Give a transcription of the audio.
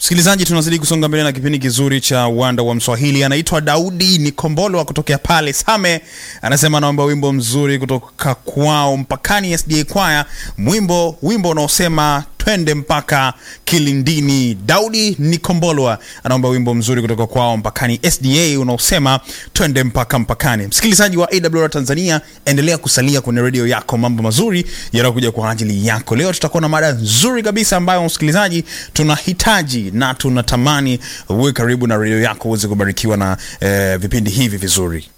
Msikilizaji, tunazidi kusonga mbele na kipindi kizuri cha uwanda wa Mswahili. Anaitwa Daudi Nikombolwa kutokea pale Same, anasema anaomba wimbo mzuri kutoka kwao Mpakani SDA Kwaya, mwimbo wimbo unaosema twende mpaka kilindini. Daudi Nikombolwa anaomba wimbo mzuri kutoka kwao Mpakani SDA unaosema twende mpaka mpakani. Msikilizaji wa AWR Tanzania, endelea kusalia kwenye redio yako, mambo mazuri yanayokuja kwa ajili yako. Leo tutakuwa na mada nzuri kabisa ambayo msikilizaji tunahitaji na tunatamani uwe karibu na redio yako uweze kubarikiwa na eh, vipindi hivi vizuri.